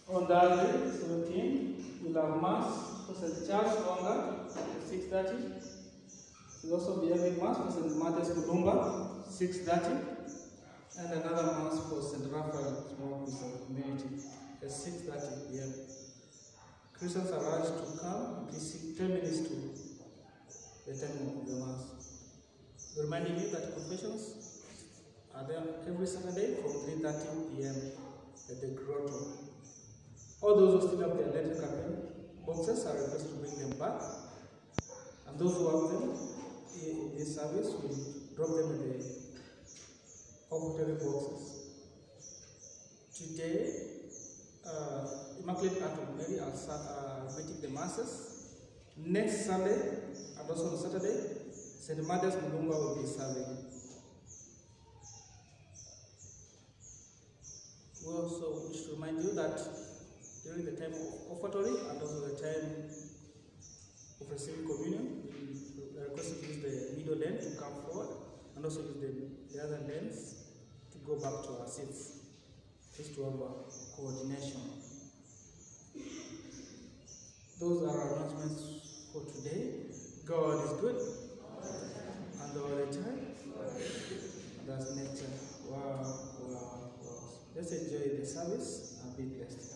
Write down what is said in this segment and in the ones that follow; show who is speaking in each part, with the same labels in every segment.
Speaker 1: On Thursday, 17, we'll have Mass for St. Charles Longa at 6.30. We'll also be having Mass for St. Matthias Kulumba, 6.30. And another Mass for St. Raphael Small Christian Community at 6.30 p.m. Christians are urged to come at least 10 minutes to the time of the Mass. Reminding you that confessions are there every Saturday from 3.30 p.m. at the Grotto. All those who still have their letter campaign boxes are requested to bring them back. And those who have them in this service will drop them in the offertory boxes. Today, uh, Immaculate Heart of Mary are sa- uh, meeting the masses. Next Sunday and also on Saturday, St. Mother's Mulunga will be serving. We also wish to remind you that during the time of offertory and also the time of receiving communion, we are requested to use the middle lane to come forward and also use the, the other lanes to go back to our seats, just to have a coordination. Those are our announcements for today. God is good and all the time. That's nature. Wow, wow, wow. Let's enjoy the service and be blessed.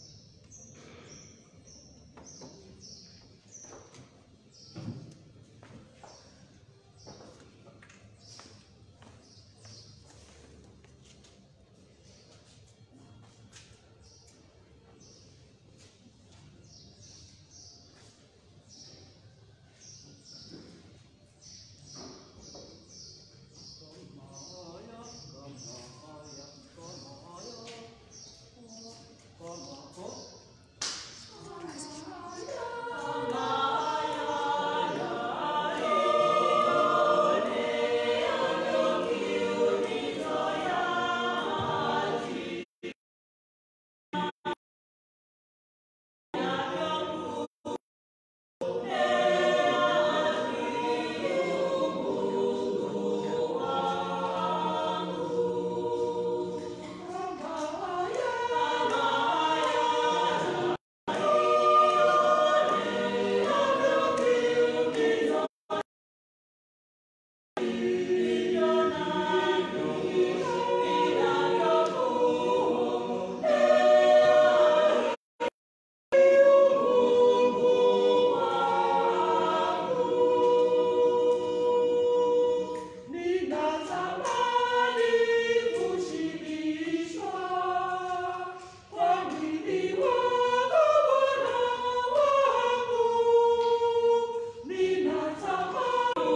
Speaker 2: Ninatamani kushibishwa kwa mwili wako Bwana wangu. Ninatamani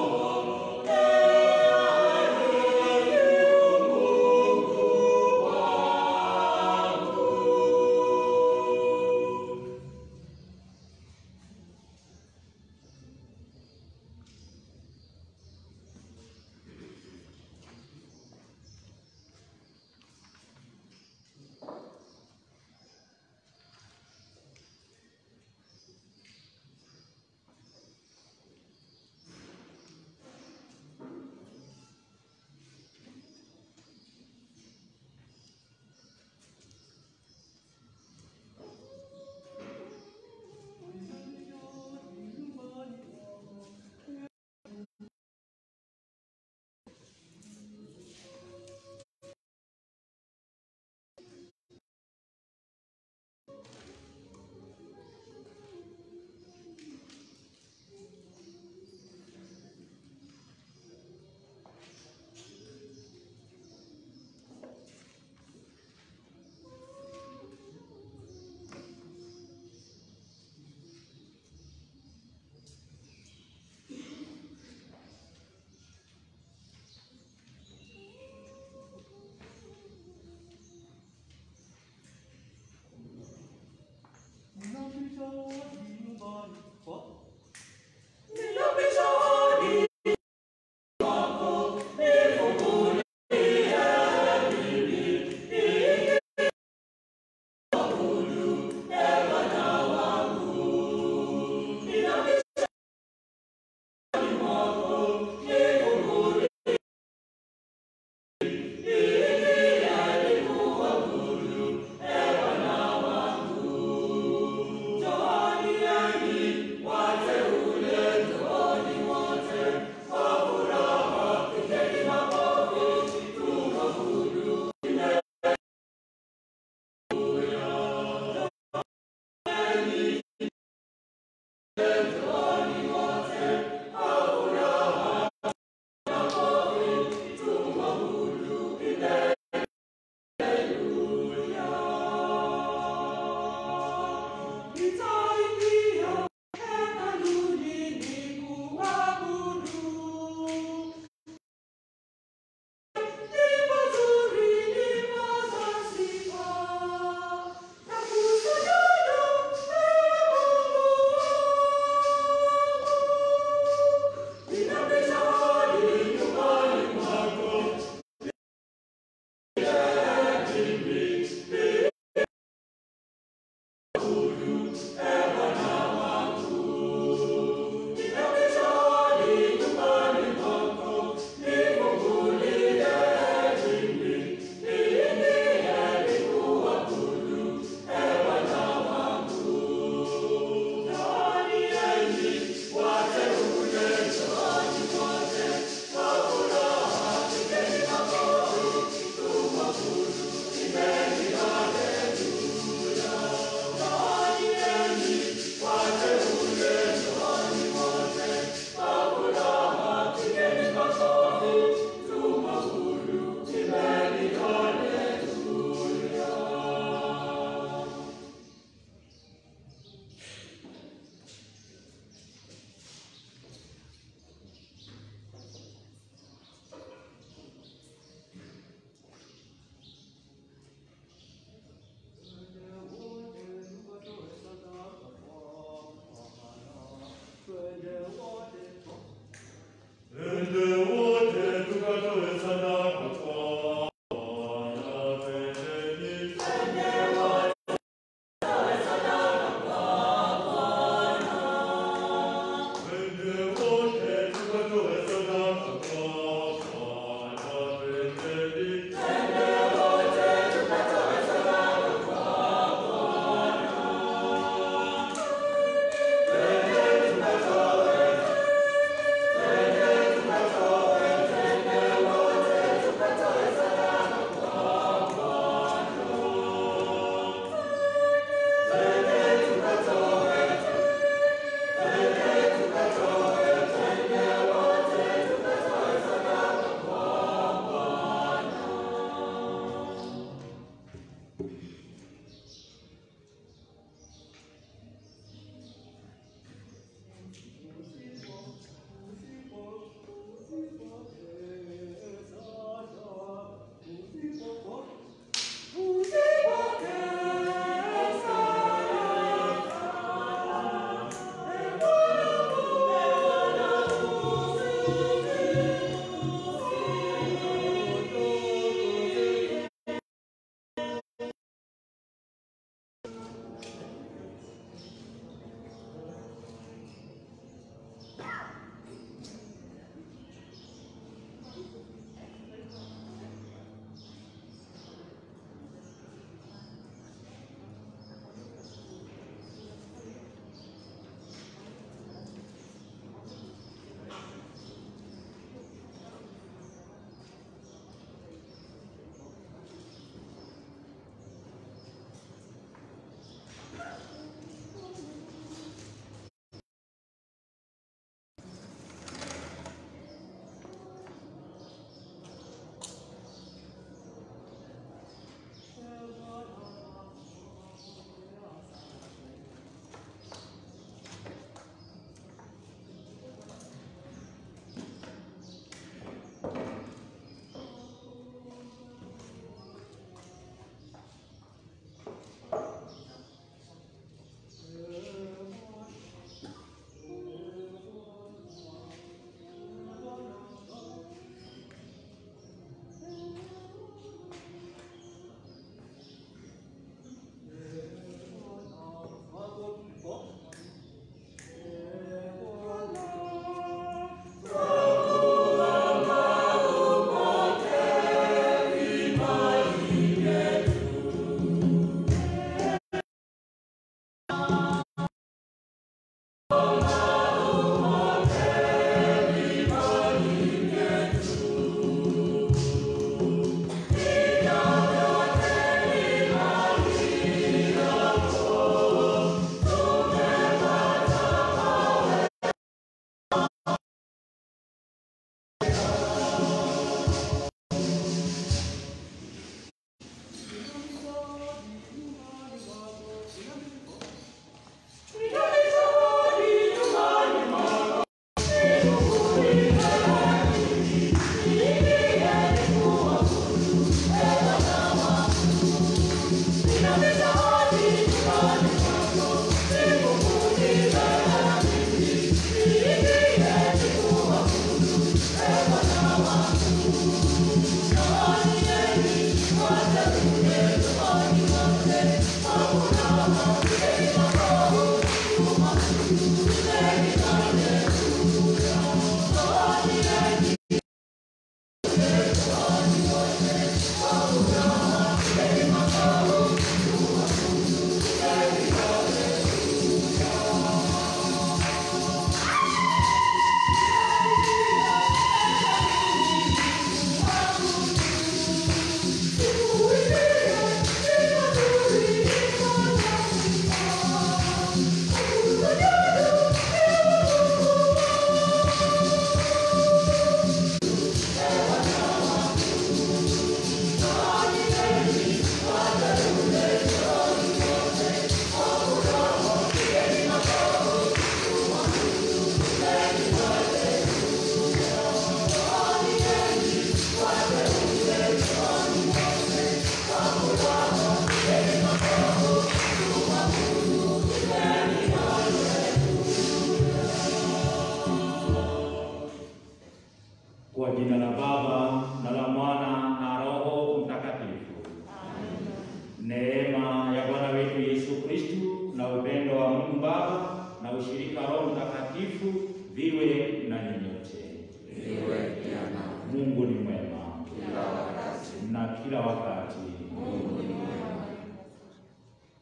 Speaker 2: Ninapisha hodi
Speaker 3: Ewa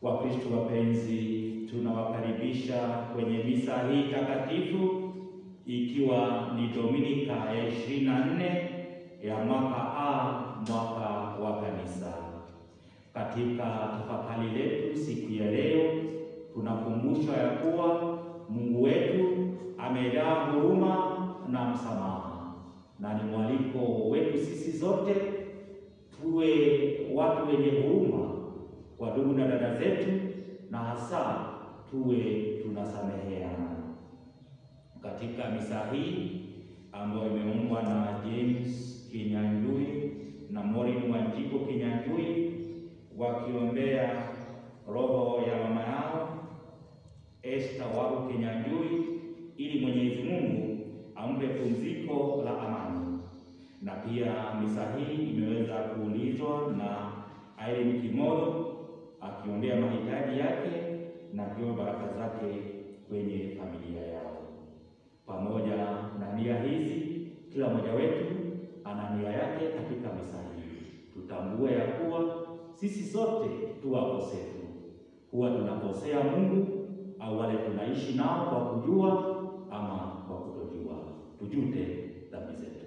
Speaker 3: Wakristo wapenzi, tunawakaribisha kwenye misa hii takatifu ikiwa ni Dominika ya ishirini na nne ya mwaka A, mwaka wa Kanisa. Katika tafakari letu siku ya leo, tunakumbushwa ya kuwa Mungu wetu amejaa huruma na msamaha, na ni mwaliko wetu sisi zote tuwe watu wenye huruma kwa ndugu na dada zetu, na hasa tuwe tunasameheana. Katika misa hii ambayo imeombwa na James Kinyanjui na Maureen Wanjiko Kinyanjui wakiombea roho ya mama yao Esther Waru Kinyanjui ili Mwenyezi Mungu ampe pumziko la amani. Na pia misa hii imeweza kuulizwa na Irene Kimodo akiombea mahitaji yake na akiomba baraka zake kwenye familia yao. Pamoja na nia hizi, kila mmoja wetu ana nia yake katika misa hii. Tutambue ya kuwa sisi sote tu wakosefu, huwa tunakosea Mungu au wale tunaishi nao kwa kujua ama kwa kutojua. Tujute dhambi zetu.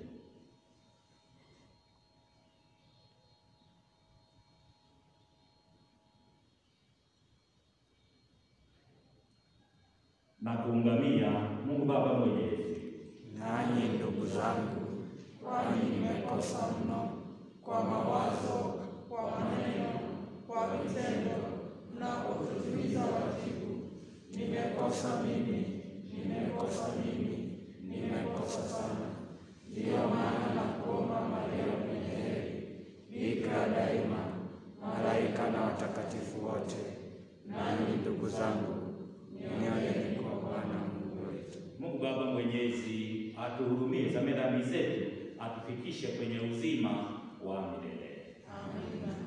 Speaker 3: na kuungamia Mungu Baba Mwenyezi.
Speaker 4: Nanyi ndugu zangu, kwani nimekosa mno kwa mawazo, kwa maneno, kwa vitendo na kwa kutimiza wajibu. Nimekosa mimi, nimekosa mimi, nimekosa sana. Ndiyo maana nakuomba Maria mwenye heri, bikira daima, malaika na watakatifu wote, nanyi ndugu zangu, niombeni kwa Bwana Mungu wetu.
Speaker 3: Mungu Baba Mwenyezi atuhurumie, samehe dhambi zetu, atufikishe kwenye uzima wa milele.
Speaker 4: Amina.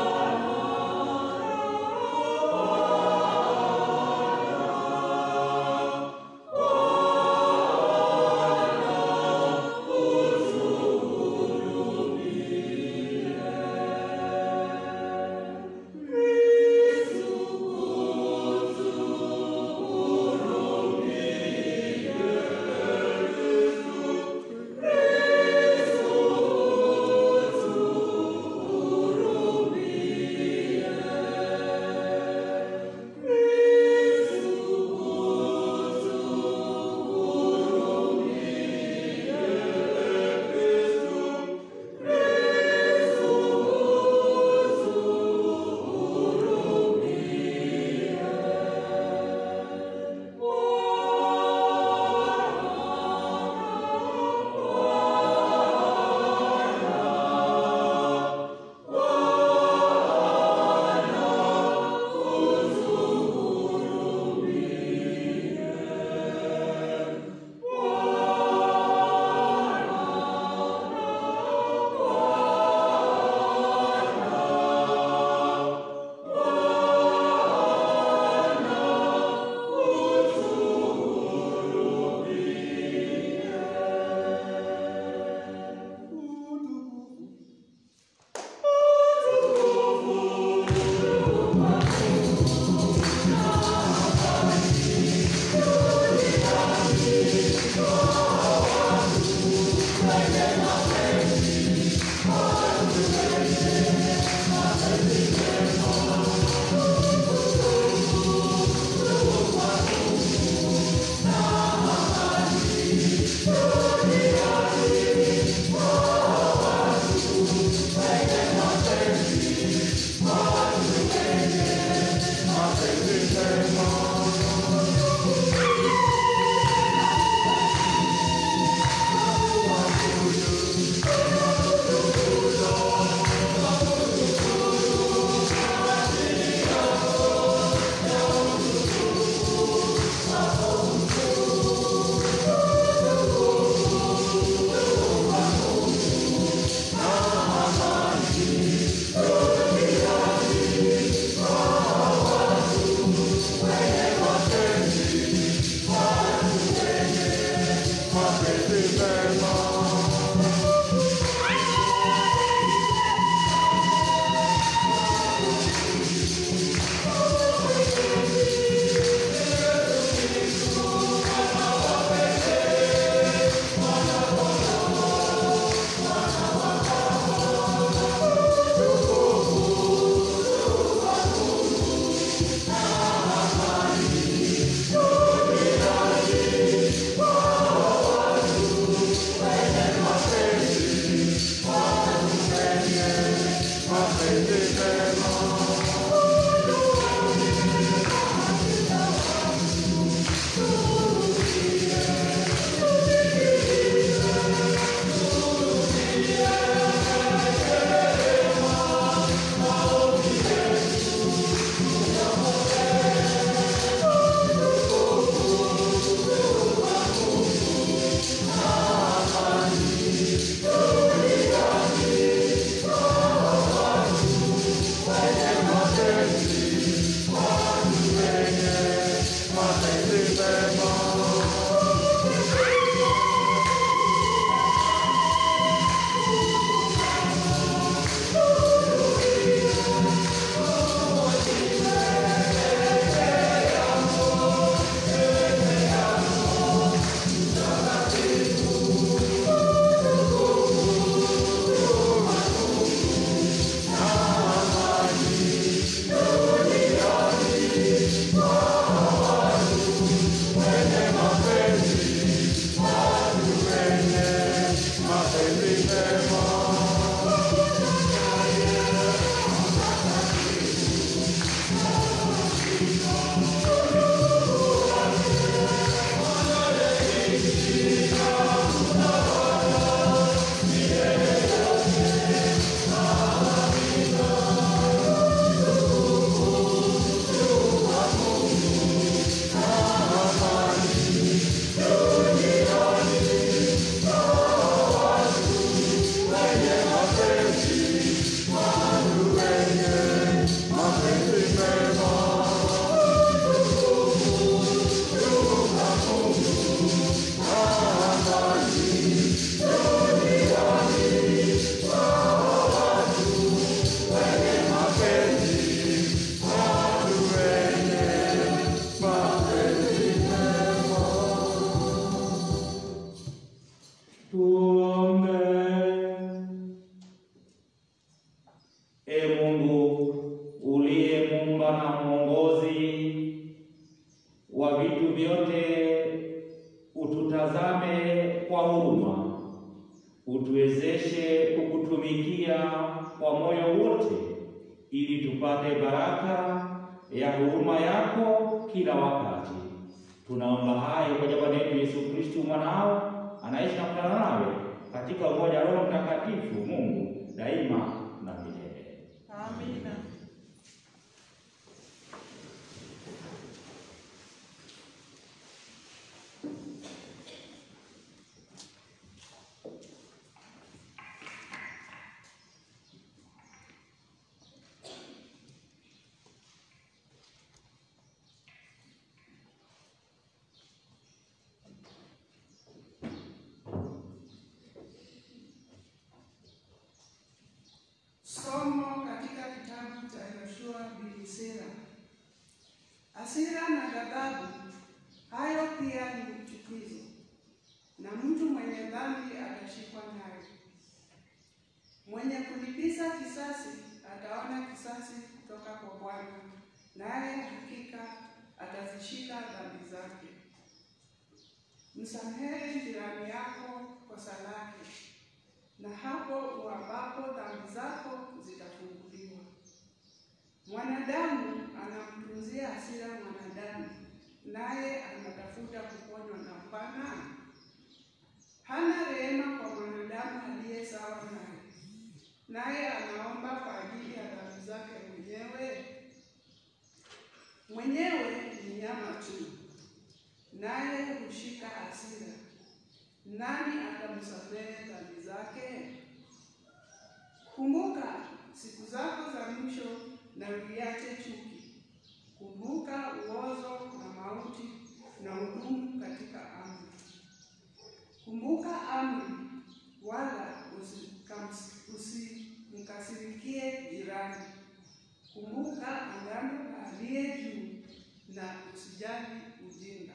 Speaker 2: Bwana
Speaker 3: Tuombe. E Mungu uliye muumba na mwongozi wa vitu vyote, ututazame kwa huruma, utuwezeshe kukutumikia kwa moyo wote, ili tupate baraka ya huruma yako kila wakati. Tunaomba hayo kwa jina la Yesu Kristo mwanao anaishi na kutana nawe katika umoja wa Roho Mtakatifu, Mungu daima na milele.
Speaker 4: Amina.
Speaker 5: Somo katika kitabu cha Yoshua bin Sira. Hasira na ghadhabu, hayo pia ni chukizo, na mtu mwenye dhambi atashikwa nayo. Mwenye kulipiza kisasi ataona kisasi kutoka kwa Bwana, naye hakika atazishika dhambi zake. Msamehe jirani yako kosa lake na hapo uambapo dhambi zako zitafunguliwa. Mwanadamu anamtunzia hasira mwanadamu, naye anatafuta kuponywa na Bwana. Hana rehema kwa mwanadamu aliye sawa naye, naye anaomba kwa ajili ya dhambi zake mwenyewe. Mwenyewe ni nyama tu, naye hushika hasira. Nani atamsamehe dhambi zake? Kumbuka siku zako za mwisho na uiache chuki. Kumbuka uozo na mauti na udumu katika amri. Kumbuka amri, wala usikams- usimkasirikie jirani. Kumbuka agano la aliye juu na usijali ujinga.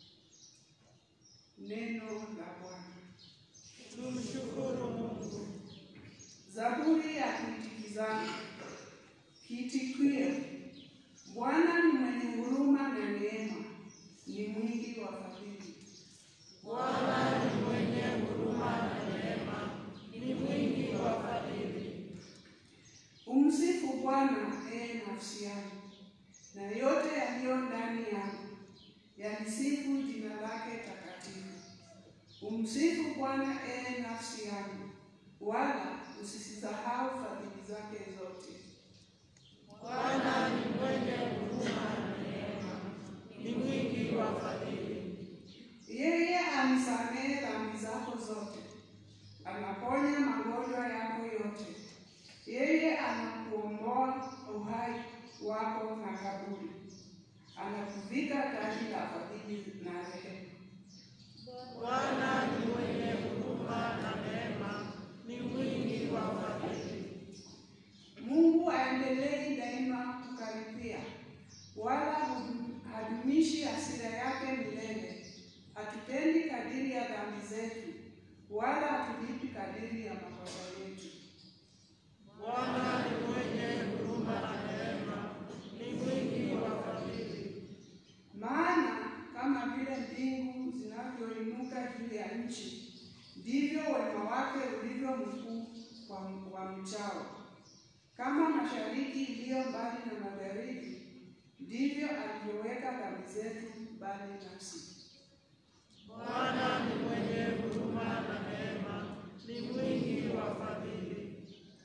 Speaker 5: Neno la Bwana.
Speaker 4: Tumshukuru Mungu.
Speaker 5: Zaburi ya kuitikizana. Kiitikio: Bwana ni mwenye huruma na neema, ni mwingi wa fadhili.
Speaker 4: Bwana ni mwenye huruma na neema, ni mwingi wa fadhili.
Speaker 5: Umsifu Bwana, ee nafsi yangu, na yote yaliyo ndani yangu, yalisifu jina lake takatifu. Umsifu Bwana, ee nafsi yangu, wala usisahau fadhili zake zote.
Speaker 4: Bwana ni mwenye huruma na neema, ni mwingi wa fadhili.
Speaker 5: Yeye anisamehe dhambi zako zote, anaponya magonjwa yako yote. Yeye anakuomboa uhai wako na kaburi, anakuvika taji la fadhili na rehema.
Speaker 4: Bwana ni mwenye huruma na neema, ni mwingi wa fadhili.
Speaker 5: Mungu aendelei daima kukaribia, wala hudum- hadumishi hasira yake milele. Hatutendi kadiri ya dhambi zetu, wala hatulipi kadiri ya makosa yetu.
Speaker 4: Bwana ni mwenye huruma na neema, ni mwingi wa fadhili.
Speaker 5: Maana kama vile mbingu zinavyoinuka juu ya nchi, ndivyo wema wake ulivyo mkuu kwa wamchao. Kama mashariki iliyo mbali na magharibi, ndivyo alivyoweka dhambi zetu mbali nasi.
Speaker 4: Bwana ni mwenye huruma na neema, ni mwingi wa fadhili.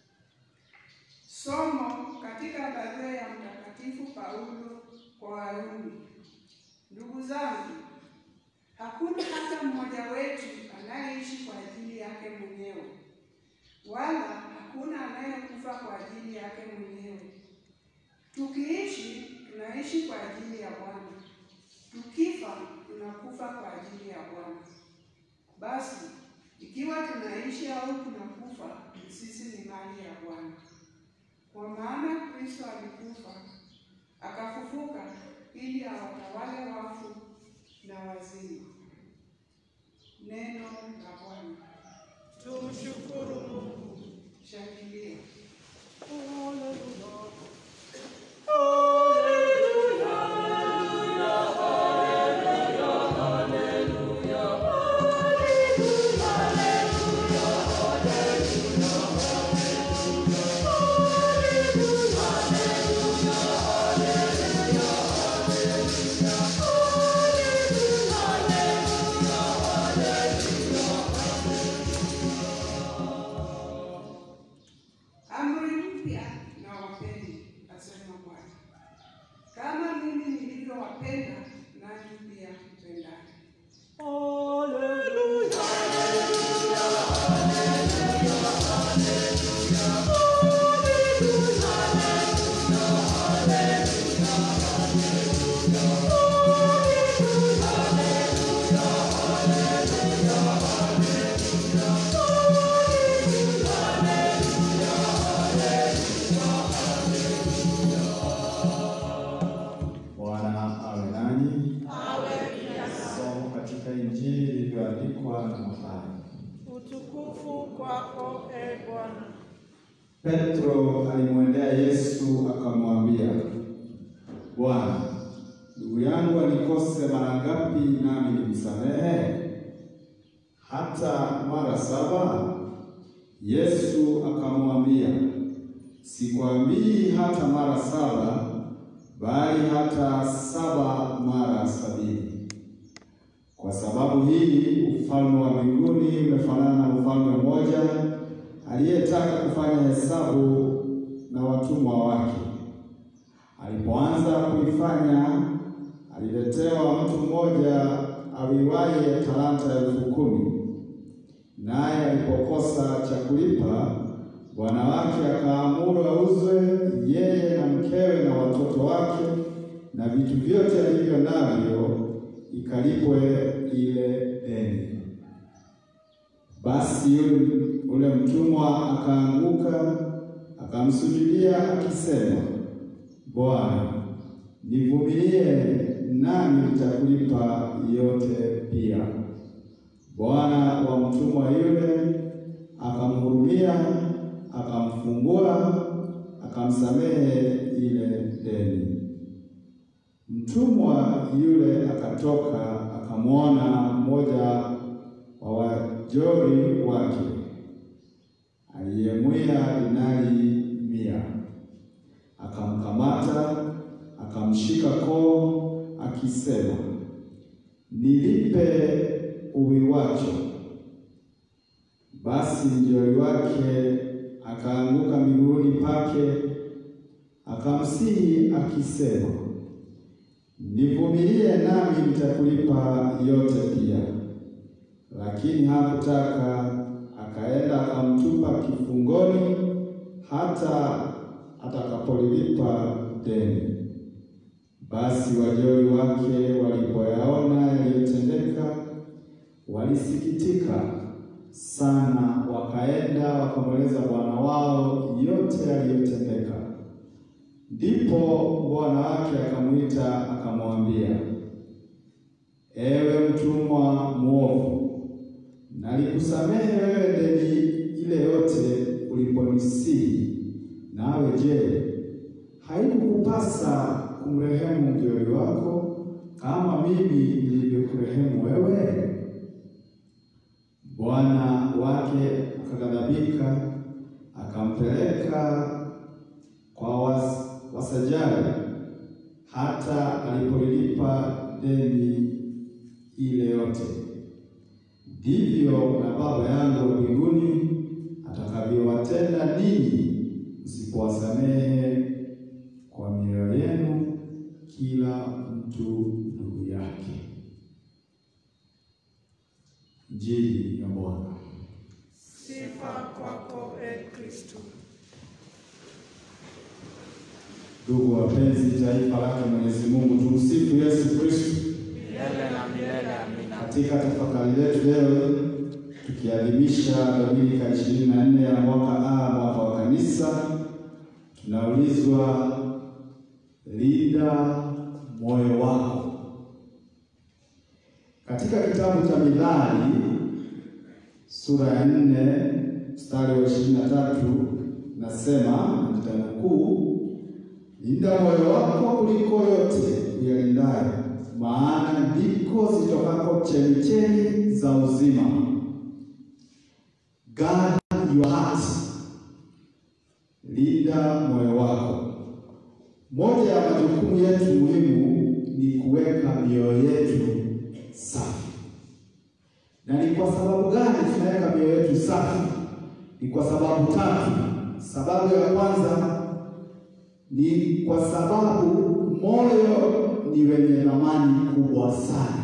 Speaker 5: Somo katika barua ya Mtakatifu Paulo kwa Warumi. Ndugu zangu, hakuna hata mmoja wetu anayeishi kwa ajili yake mwenyewe, wala hakuna anayekufa kwa ajili yake mwenyewe. Tukiishi tunaishi kwa ajili ya Bwana, tukifa tunakufa kwa ajili ya Bwana. Basi ikiwa tunaishi au tunakufa, sisi ni mali ya Bwana. Kwa maana Kristo alikufa akafufuka ili awatawale wafu na wazima. Neno la Bwana.
Speaker 4: utukufu kwako, e Bwana.
Speaker 6: Petro alimwendea Yesu akamwambia, Bwana, ndugu yangu anikose mara ngapi nami nimsamehe? Hata mara saba? Yesu akamwambia, sikwambii hata mara saba, bali hata saba mara sabini. Kwa sababu hii ufalme wa mbinguni umefanana na mfalme mmoja aliyetaka kufanya hesabu na watumwa wake. Alipoanza kuifanya, aliletewa mtu mmoja awiwaye talanta elfu kumi. Naye alipokosa cha kulipa, bwana wake akaamuru auzwe yeye na mkewe na watoto wake na vitu vyote alivyo navyo, ikalipwe ile deni. Basi yule ule mtumwa akaanguka akamsujudia akisema, Bwana, nivumilie nami nitakulipa yote pia. Bwana wa mtumwa yule akamhurumia, akamfungua, akamsamehe ile deni. Mtumwa yule akatoka akamwona mmoja wa wajori wake aliyemwia dinari mia, akamkamata akamshika koo akisema, nilipe uwiwacho. Basi mjoli wake akaanguka miguuni pake akamsihi akisema, nivumilie nami nitakulipa yote pia. Lakini hakutaka, akaenda akamtupa kifungoni hata atakapolilipa deni. Basi wajoli wake walipoyaona yaliyotendeka, walisikitika sana, wakaenda wakamweleza bwana wao yote yaliyotendeka. Ndipo bwana wake akamwita akamwambia, ewe mtumwa mwovu, nalikusamehe wewe deni ile yote uliponisihi. Nawe je, haikukupasa kumrehemu mjoli wako kama mimi nilivyokurehemu wewe? Bwana wake akaghadhabika, akampeleka kwa was, wasajali hata alipolilipa deni ile yote. Ndivyo na Baba yangu wa mbinguni atakavyowatenda ninyi msipowasamehe kwa mioyo yenu kila mtu ndugu yake. Injili ya Bwana.
Speaker 4: Sifa kwako, e Kristo.
Speaker 6: Ndugu wapenzi, taifa lake Mwenyezi Mungu, tumsifu Yesu Kristo.
Speaker 4: Milele na milele, amina.
Speaker 6: Katika tafakari letu leo tukiadhimisha Dominika ishirini na nne ya mwaka A, mwaka wa Kanisa, tunaulizwa linda moyo wako. Katika kitabu cha Mithali sura ya nne mstari wa ishirini na tatu nasema, nitanukuu, linda moyo wako kuliko yote uyalindayo, maana ndiko zitokako chemchemi za uzima. Guard your heart, linda moyo wako. Moja ya majukumu yetu muhimu ni kuweka mioyo yetu safi. Na ni kwa sababu gani tunaweka mioyo yetu safi? Ni kwa sababu tatu. Sababu ya kwanza ni kwa sababu moyo ni wenye thamani kubwa sana.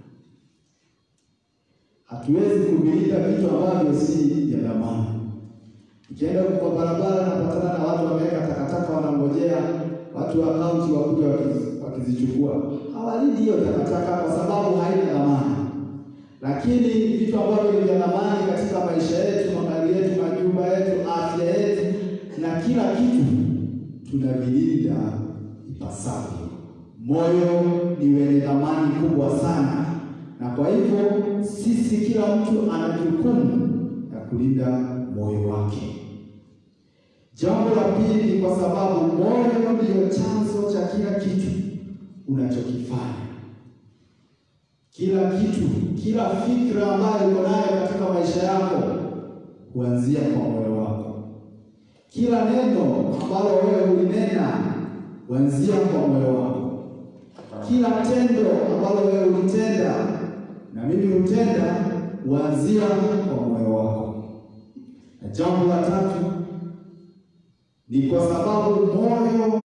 Speaker 6: Hatuwezi kuvilinda vitu ambavyo si vya thamani. Ukienda kwa barabara napatana na watu wameweka takataka, wanangojea watu wa kaunti wakuja wakiz- wakizichukua. Hawalindi hiyo takataka kwa sababu haina thamani, lakini vitu ambavyo ni vya thamani katika maisha yetu, magari yetu, majumba yetu, afya yetu na kila kitu tunavilinda ipasavyo. Moyo ni wenye thamani kubwa sana, na kwa hivyo sisi, kila mtu ana jukumu ya kulinda moyo wake. Jambo la pili ni kwa sababu moyo ndio chanzo cha kila kitu unachokifanya. Kila kitu, kila fikra ambayo uko nayo katika maisha yako huanzia kwa moyo wako. Kila neno ambalo wewe ulinena huanzia kwa moyo wako. Kila tendo ambalo wewe ulitenda na mimi hutenda huanzia kwa moyo wako. Na jambo la tatu ni kwa sababu moyo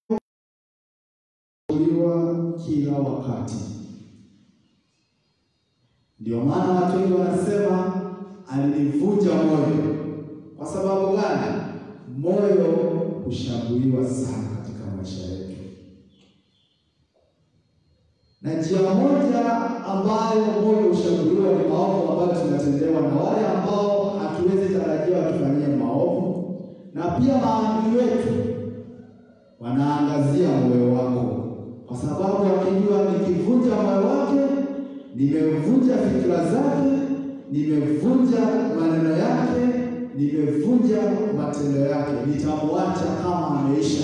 Speaker 6: uliwa kila wakati. Ndio maana watu wengi wanasema alinivunja moyo. Kwa sababu gani? Moyo hushambuliwa sana katika maisha yetu, na njia moja ambayo moyo hushambuliwa ni maovu ambayo tunatendewa na wale ambao hatuwezi tarajia watufanyie maovu, na pia maadui wetu wanaangazia moyo wako, kwa sababu wakijua nikivunja moyo wake, nimevunja fikra zake, nimevunja maneno yake, nimevunja matendo yake, nitamwacha kama ameisha.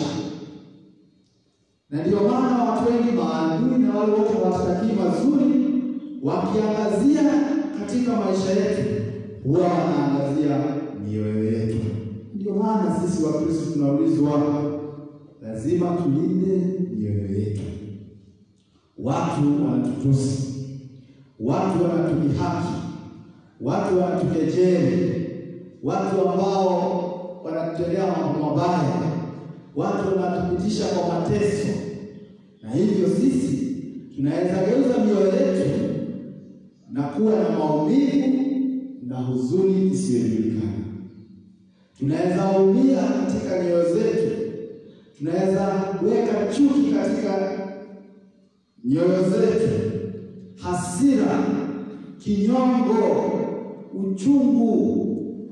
Speaker 6: Na ndio maana watu wengi maadui na wale wote watakii mazuri, wakiangazia katika maisha yetu, huwa wanaangazia mioyo yetu. Ndio maana sisi Wakristo tunaulizwa lazima tulinde mioyo yetu. Watu wanatutusi, watu wanatudhihaki, watu wanatukejeli, watu ambao wanatutendea mambo mabaya, watu wanatupitisha kwa mateso, na hivyo sisi tunaweza geuza mioyo yetu na kuwa na maumivu na huzuni isiyojulikana. Tunaweza umia katika nyoyo zetu tunaweza weka chuki katika nyoyo zetu, hasira, kinyongo, uchungu,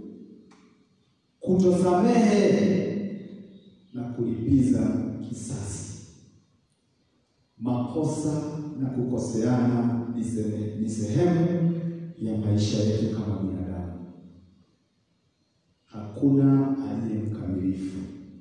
Speaker 6: kutosamehe na kulipiza kisasi. Makosa na kukoseana ni sehemu ya maisha yetu kama binadamu. Hakuna aliye mkamilifu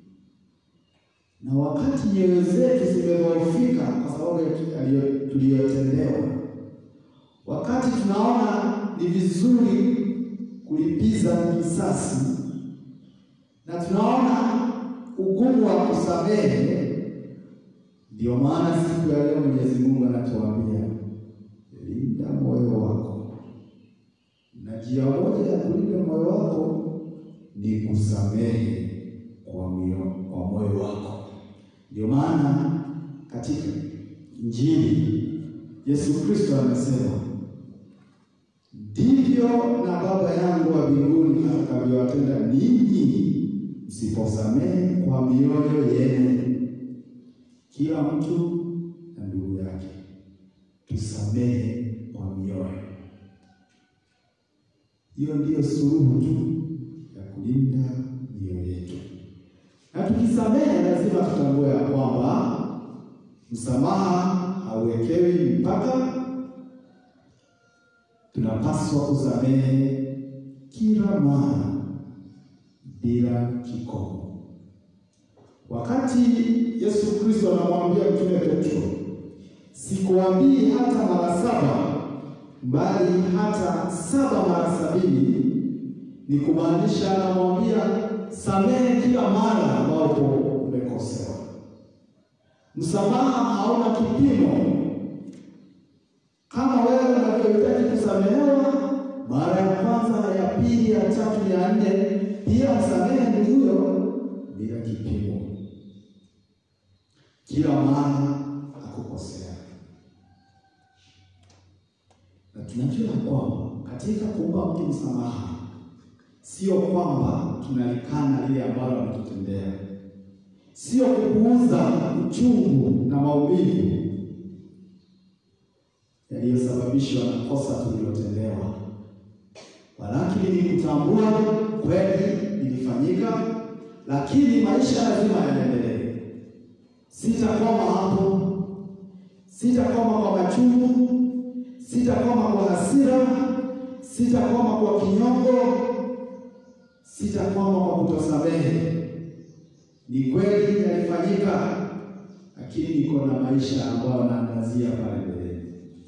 Speaker 6: na wakati nyoyo zetu zimedhoofika kwa sababu ya tuliyotendewa, wakati tunaona ni vizuri kulipiza kisasi na tunaona ugumu wa kusamehe, ndio maana siku ya leo Mwenyezi Mungu anatuambia linda moyo wako, na njia moja ya kulinda moyo wako ni kusamehe kwa moyo wako. Ndio maana katika Injili Yesu Kristo amesema, ndivyo na Baba yangu wa mbinguni atakavyowatenda ninyi msiposamehe kwa mioyo yenu. Kila mtu na ndugu yake tusamehe kwa mioyo. Hiyo ndiyo suluhu tu ya kulinda mioyo yetu na tukisamehe lazima tutambue ya kwamba msamaha hauwekewi mpaka. Tunapaswa kusamehe kila mara bila kikomo. Wakati Yesu Kristo anamwambia mtume Petro, sikuambii hata mara saba, bali hata saba mara sabini, ni kumaanisha anamwambia samehe kila mara ambapo umekosewa. Msamaha hauna kipimo. Kama wewe unavyohitaji kusamehewa mara ya kwanza, ya pili, ya tatu, ya nne, pia msamehe ndugu huyo bila kipimo, kila mara akukosea. Na tunajua kwamba katika kumpa mtu msamaha sio kwamba tunalikana lile ambalo ametutendea, sio kupuuza uchungu na maumivu yaliyosababishwa na kosa tulilotendewa, walakini ni kutambua kweli ilifanyika, lakini maisha lazima yaendelee. Sitakoma hapo, sitakoma kwa machungu, sitakoma kwa hasira, sitakoma kwa kinyongo Sitakwama kwa kutosamehe. Ni kweli yalifanyika, lakini niko na maisha ambayo naangazia pale mbeleni.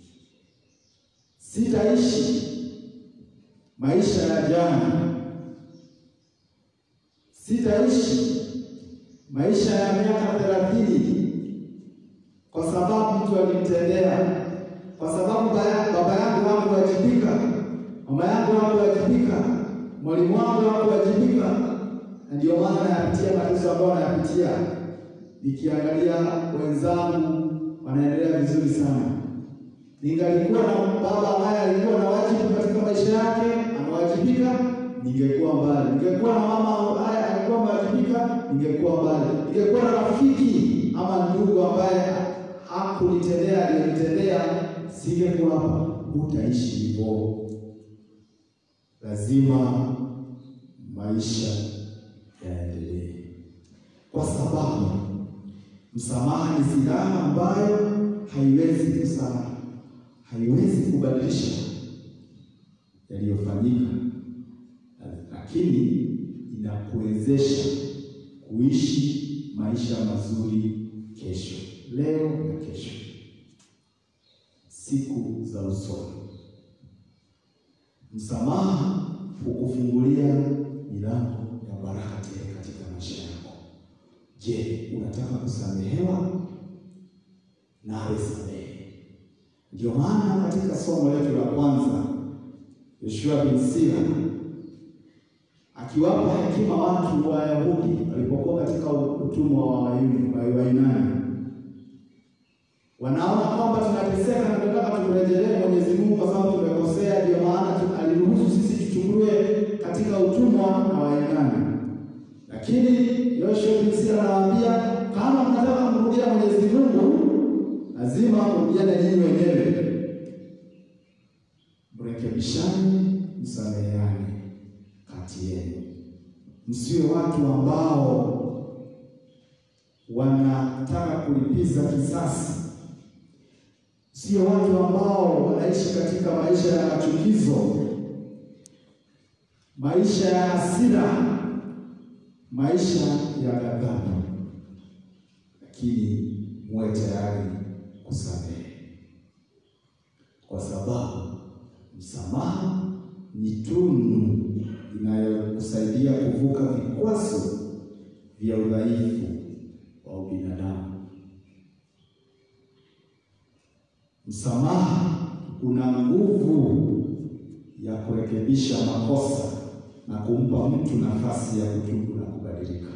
Speaker 6: Sitaishi maisha ya jana, sitaishi maisha ya miaka thelathini kwa sababu mtu alimtendea, kwa sababu baya- baba yangu hakuwajibika, mama yangu hakuwajibika, mwalimu wangu hakuwajibika, na ndio maana nayapitia matatizo ambayo nayapitia, nikiangalia wenzangu wanaendelea vizuri sana. Ningalikuwa na baba ambaye alikuwa na wajibu katika maisha yake, anawajibika, ningekuwa mbali. Ningekuwa na mama ambaye alikuwa amewajibika, ningekuwa mbali. Ningekuwa na rafiki ama ndugu ambaye hakunitendea aliyonitendea, singekuwa hapa. Hutaishi hivyo, lazima maisha yaendelee, kwa sababu msamaha ni silaha ambayo haiwezi kusahau, haiwezi kubadilisha yaliyofanyika, lakini inakuwezesha kuishi maisha mazuri kesho, leo na kesho, siku za usoni. Msamaha hukufungulia milango ya baraka tele katika maisha yako. Je, unataka kusamehewa? Nawe samehe. Ndio maana katika somo letu la kwanza Yoshua bin Sira akiwapa hekima watu wa Wayahudi walipokuwa katika utumwa wa Wayuni- wa Wayunani, wanaona kwamba tunateseka na tunataka tumrejelee Mwenyezi Mungu kwa sababu tumekosea. Ndio maana tu- aliruhusu sisi tuchukuliwe katika utumwa na Wayunani, lakini Yoshua bin Sira anawaambia kama mnataka kumrudia Mwenyezi Mungu lazima mrudiane nyinyi wenyewe, mrekebishane, msameheane kati yenu, msiwe watu ambao wanataka kulipiza kisasi, sio watu ambao wanaishi katika maisha ya machukizo, maisha ya hasira, maisha ya ghadhabu, lakini muwe tayari kusamehe, kwa sababu msamaha ni tunu inayokusaidia kuvuka vikwazo vya udhaifu wa ubinadamu. Msamaha una nguvu ya kurekebisha makosa na kumpa mtu nafasi ya kutubu na kubadilika.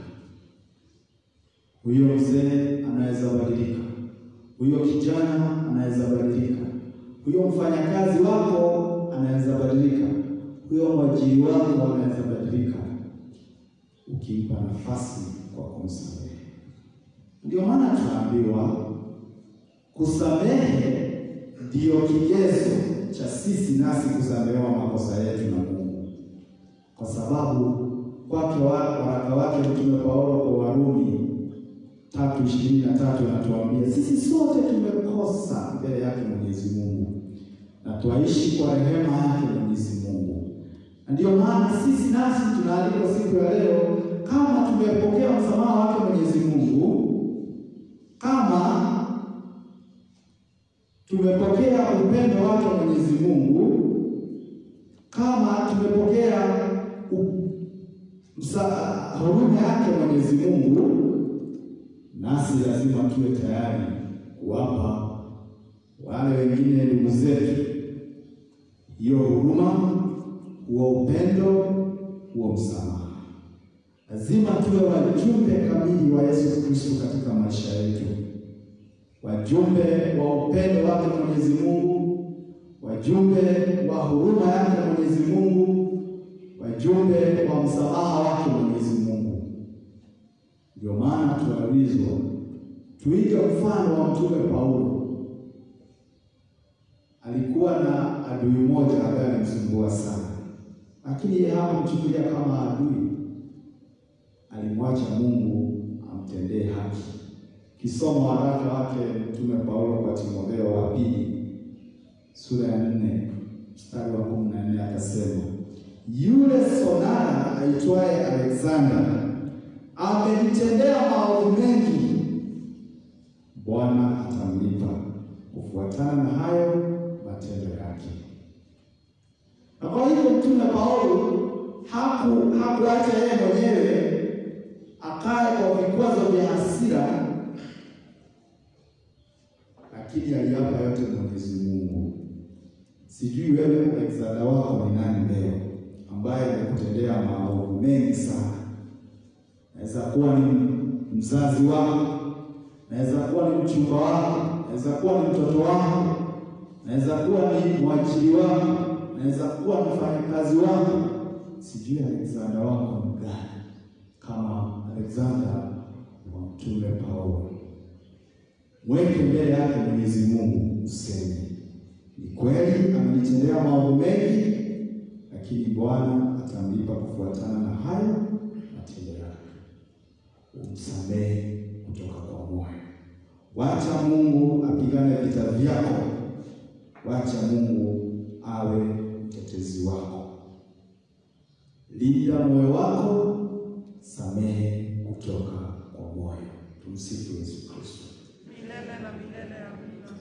Speaker 6: Huyo mzee anaweza badilika, huyo kijana anaweza badilika, huyo mfanyakazi wako anaweza badilika, huyo mwajiri wako anaweza badilika, ukimpa nafasi kwa kumsamehe. Ndio maana tunaambiwa kusamehe ndiyo kigezo cha sisi nasi kusamehewa makosa yetu na Mungu, kwa sababu kwake wa- waraka wake Mtume Paulo kwa Warumi tatu ishirini na tatu anatuambia sisi sote tumekosa mbele yake Mwenyezi Mungu na twaishi kwa rehema yake Mwenyezi Mungu, na ndiyo maana sisi nasi tunaalikwa siku ya leo, kama tumepokea msamaha wake Mwenyezi Mungu, kama tumepokea upendo wake Mwenyezi Mungu, kama tumepokea u- msa- huruma yake Mwenyezi Mungu, nasi lazima tuwe tayari kuwapa wale wengine ndugu zetu hiyo huruma, huo upendo, huo msamaha. Lazima tuwe wajumbe kamili wa Yesu Kristo katika maisha yetu, wajumbe wa upendo wake Mwenyezi Mungu, wajumbe wa huruma yake Mwenyezi Mungu, wajumbe wa msamaha wake Mwenyezi Mungu. Ndio maana tunaulizwa tuige mfano wa Mtume Paulo. Alikuwa na adui mmoja ambaye alimsumbua sana, lakini yeye hakumchukulia kama adui, alimwacha Mungu amtendee haki. Kisoma waraka wake Mtume Paulo kwa Timotheo wa pili sura ya nne mstari wa kumi na nne akasema, yule sonara aitwaye Alexander amenitendea maovu mengi, Bwana atamlipa kufuatana na hayo matendo yake. Na kwa hivyo mtume Paulo haku hakuacha yeye mwenyewe akae kwa vikwazo vya hasira, lakini aliapa yote Mwenyezi Mungu. Sijui wewe Alexander wako ni nani leo ambaye amekutendea maovu mengi sana. Naweza kuwa ni mzazi wako, naweza kuwa ni mchumba wako, naweza kuwa ni mtoto wako, naweza kuwa ni mwajiri wako, naweza kuwa ni mfanyakazi wako. Sijui Alexander wako ni gani, kama Alexander wa mtume Paulo. Mweke mbele yake Mwenyezi Mungu, useme ni kweli amenitendea maovu mengi, lakini Bwana atamlipa kufuatana na hayo matendo yake. Umsamehe kutoka kwa moyo. Wacha Mungu apigane vita vyako, wacha Mungu awe mtetezi wako. Linda moyo wako, samehe kutoka kwa moyo. Tumsifu Yesu Kristo.
Speaker 4: milele na milele. Amina.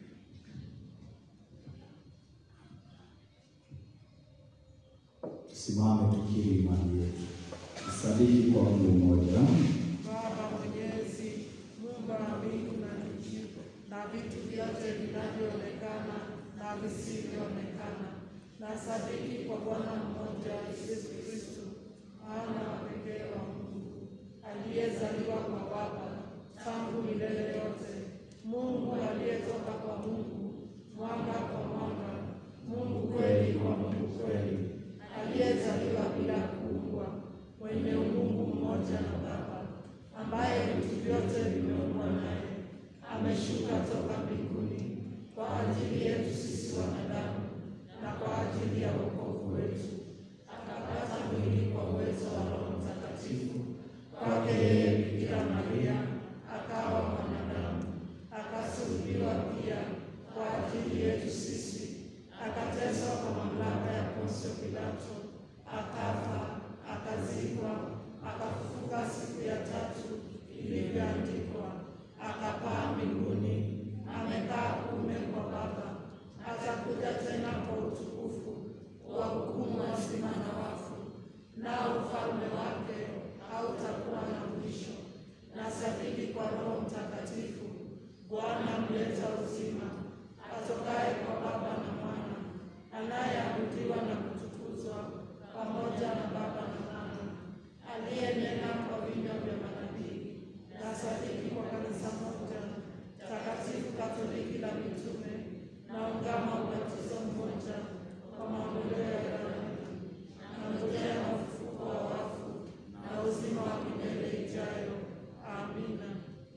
Speaker 6: Tusimame tukiri imani yetu, tusadiki kwa Mungu mmoja.
Speaker 4: Baba Mwenyezi, muumba wa mbingu na nchi na vitu vyote vinavyoonekana na visivyoonekana, na sadiki kwa Bwana mmoja Yesu Kristo, mwana wa pekee wa Mungu, aliyezaliwa kwa Baba tangu milele yote, Mungu aliyetoka kwa Mungu, mwanga kwa mwanga, Mungu kweli kwa Mungu kweli, aliyezaliwa bila kuumbwa, mwenye umungu mmoja na Baba, ambaye vitu vyote vimeumbwa naye, ameshuka toka mbinguni kwa ajili yetu sisi wanadamu na kwa ajili ya wokovu wetu, akapata mwili kwa uwezo wa Roho Mtakatifu, kwake yeye Bikira Maria akawa mwanadamu, akasulubiwa pia kwa ajili yetu sisi, akateswa kwa mamlaka ya Pontio Pilato, akafa, akazikwa, akafufuka siku ya tatu ilivyoandikwa, akapaa mbinguni, amekaa kuume kwa Baba, atakuja tena kwa utukufu kuwahukumu wazima na wafu, nao ufalme wake hautakuwa na mwisho. Na sadiki kwa Roho Mtakatifu, Bwana mleta uzima, atokaye kwa Baba na Mwana, anayeabudiwa na kutukuzwa pamoja na Baba na Mwana, aliyenena kwa vinywa vya manabii. Na sadiki kwa kanisa moja takatifu Katoliki la mitume, na ungama ubatizo mmoja kwa maondoleo ya dhambi, na ngojea na ufufuko wa wafu na uzima wa milele ijayo. Amina.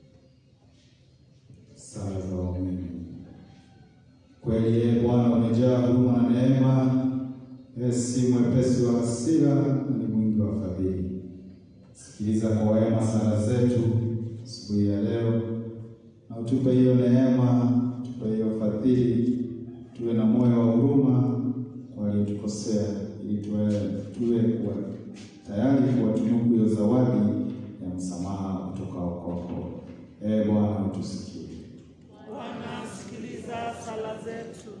Speaker 6: Sala za waumini. Kweli yeye Bwana umejaa huruma na neema, yeye si mwepesi wa hasira na ni mwingi wa fadhili. Sikiliza kwa wema sala zetu asubuhi ya leo, na utupe hiyo neema, utupe hiyo fadhili, tuwe na moyo wa huruma kwa waliotukosea, ili tuwe tuwe kuwa tayari kuwatunuku hiyo zawadi ya msamaha utokao kwako. Ee Bwana utusikie.
Speaker 4: Bwana, sikiliza sala zetu.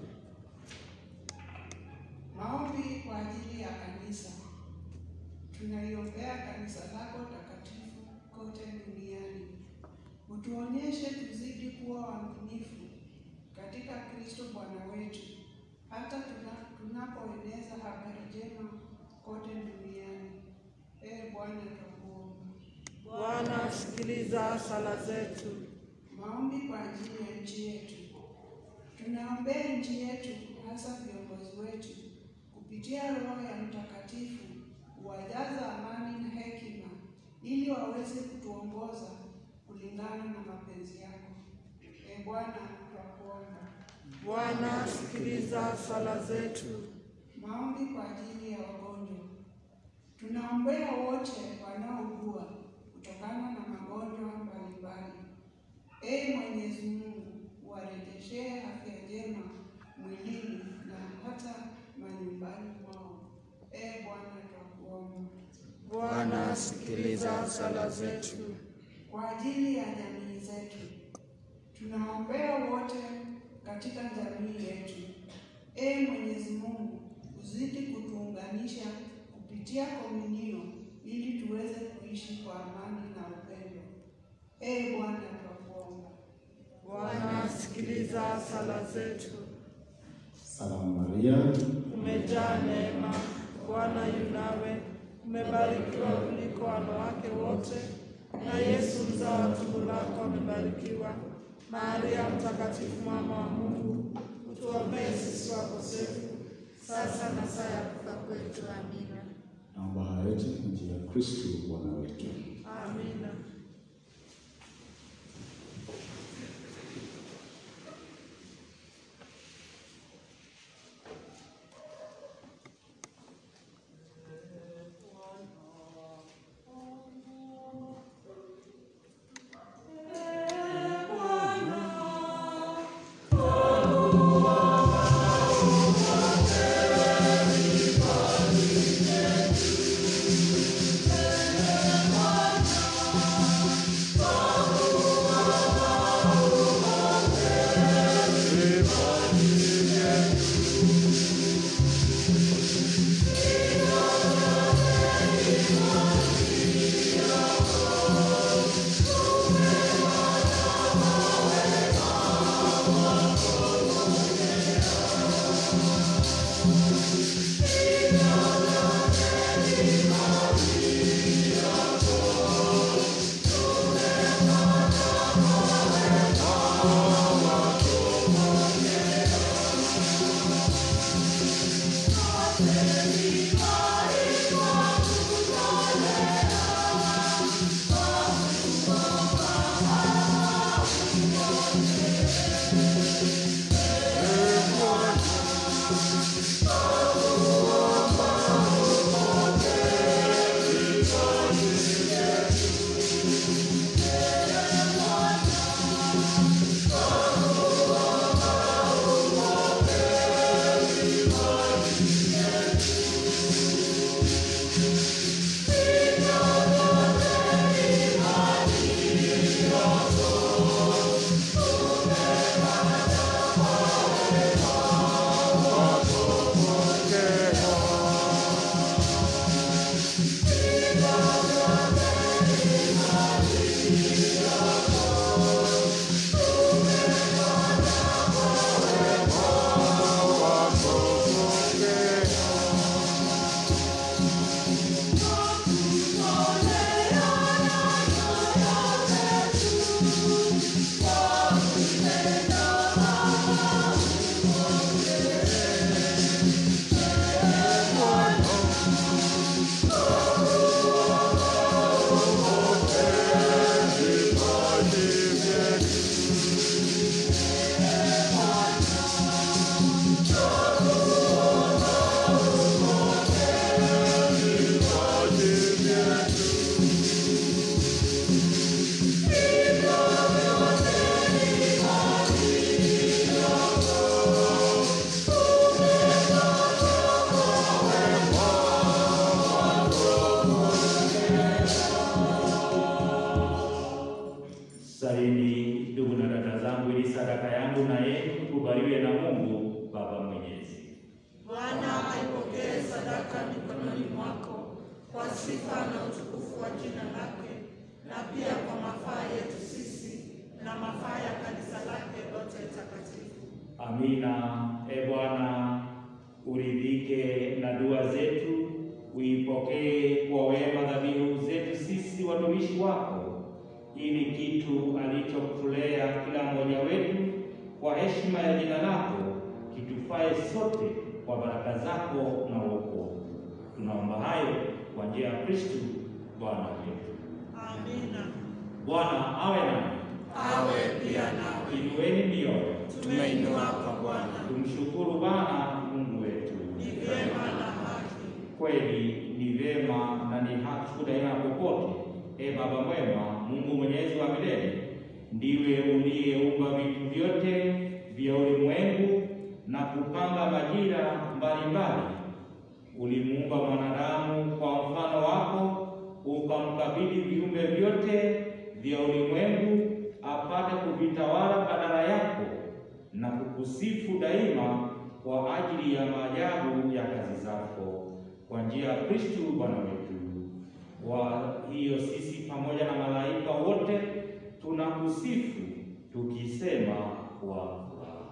Speaker 5: Maombi kwa ajili ya kanisa. Tunaiombea kanisa lako takatifu kote duniani. Utuonyeshe tuzidi kuwa waaminifu katika Kristo Bwana wetu, hata tuna- tunapoeneza habari njema kote duniani. Ee Bwana, twakuomba.
Speaker 4: Bwana, sikiliza sala zetu.
Speaker 5: Maombi kwa ajili ya nchi yetu. Tunaombea nchi yetu, hasa viongozi wetu, kupitia Roho ya Mtakatifu, kuwajaza amani na hekima, ili waweze kutuongoza kulingana na mapenzi yako. E Bwana, twakuomba.
Speaker 4: Bwana, sikiliza sala zetu.
Speaker 5: Maombi kwa ajili ya wagonjwa. Tunaombea wote wanaougua kutokana na magonjwa mbalimbali. Ee Mwenyezi Mungu, warejeshee afya njema mwilini na hata manyumbani mwao. Ee Bwana twakuomba.
Speaker 4: Bwana, sikiliza sala zetu.
Speaker 5: Kwa ajili ya jamii zetu, tunaombea wote katika jamii yetu. Ee Mwenyezi Mungu, uzidi kutuunganisha kupitia komunio ili tuweze kuishi kwa amani na upendo. Ee Bwana twakuomba.
Speaker 4: Bwana, sikiliza sala zetu.
Speaker 6: Salamu Maria,
Speaker 4: Umejaa neema, Bwana yu nawe, umebarikiwa kuliko wanawake wote, na Yesu mzao wa tumbo lako amebarikiwa. Maria Mtakatifu, mama wa Mungu, utuombee sisi wakosefu, sasa na saa ya kufa kwetu. Amina.
Speaker 6: naomba haya yote kwa njia ya Kristo Bwana wetu.
Speaker 4: Amina.
Speaker 3: Salini ndugu na dada zangu, ili sadaka yangu na yenu ikubaliwe na Mungu Baba Mwenyezi.
Speaker 4: Bwana aipokee sadaka mikononi mwako kwa sifa na utukufu wa jina lake, na pia kwa mafaa yetu sisi na mafaa ya kanisa lake lote takatifu.
Speaker 3: Amina. E Bwana, uridhike na dua zetu, uipokee kwa wema dhabihu zetu sisi watumishi wako, ili kitu alichokutolea kila mmoja wetu kwa heshima ya jina lako kitufae sote kwa baraka zako na wokovu. Tunaomba hayo kwa njia ya Kristu Bwana wetu.
Speaker 4: Amina.
Speaker 3: Bwana awe nanyi,
Speaker 4: Awe pia nawe.
Speaker 3: inueni mioyo,
Speaker 4: Tumeinua kwa Bwana,
Speaker 3: tumshukuru Bwana Mungu wetu.
Speaker 4: ni vyema na haki.
Speaker 3: Kweli ni vyema na ni haki daima popote. E Baba mwema, Mungu mwenyezi wa milele, ndiwe uliyeumba vitu vyote vya ulimwengu na kupanga majira mbalimbali, ulimuumba mwanadamu kwa mfano wako, ukamkabidhi viumbe vyote vya ulimwengu apate kuvitawala badala yako na kukusifu daima kwa ajili ya maajabu ya kazi zako kwa njia ya Kristu Bwana wetu. Kwa hiyo sisi pamoja na malaika wote tunakusifu tukisema kwa furaha.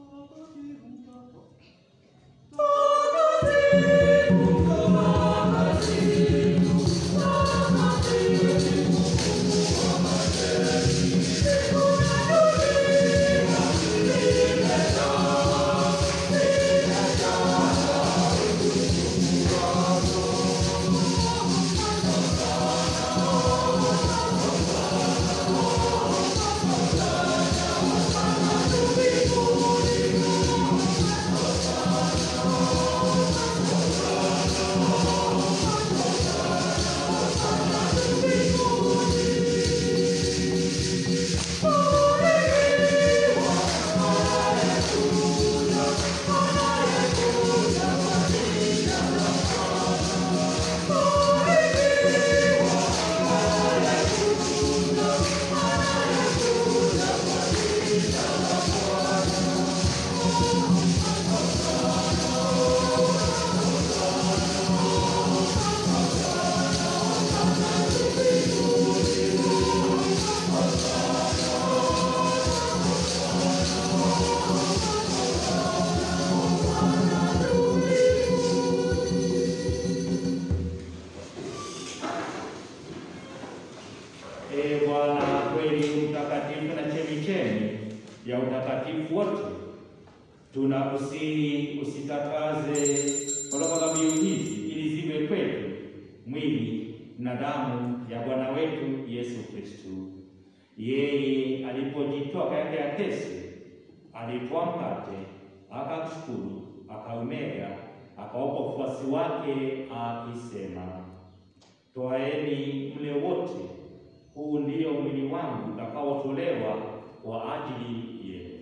Speaker 3: Ee Bwana kweli mtakatifu na chemichemi ya utakatifu wote, tunakusihi usitakaze kutoka dhabihu hizi ili ziwe kwetu mwili na damu ya Bwana wetu Yesu Kristo. Yeye alipojitoa katika ya kesi, alitwaa mkate, akakushukuru, akaumega, akawapa wafuasi wake akisema, twaeni mle wote huu ndio mwili wangu utakaotolewa kwa ajili yenu.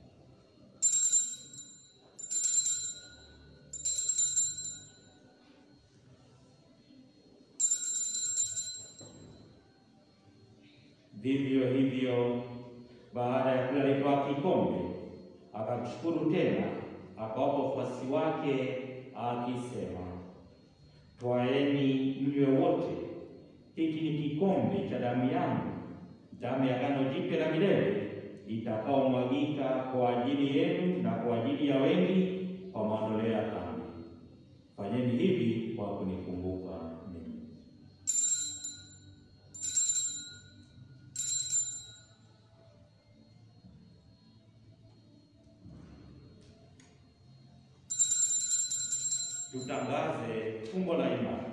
Speaker 3: Vivyo hivyo, baada ya kula alitwaa kikombe, akakushukuru tena, akawapa wafuasi wake akisema, twaeni mnywe wote hiki ni kikombe cha damu yangu, damu ya agano jipya la milele itakaomwagika kwa ajili yenu na kwa ajili ya wengi kwa maondoleo ya dhambi. Fanyeni hivi kwa kunikumbuka mimi. Tutangaze fumbo la imani.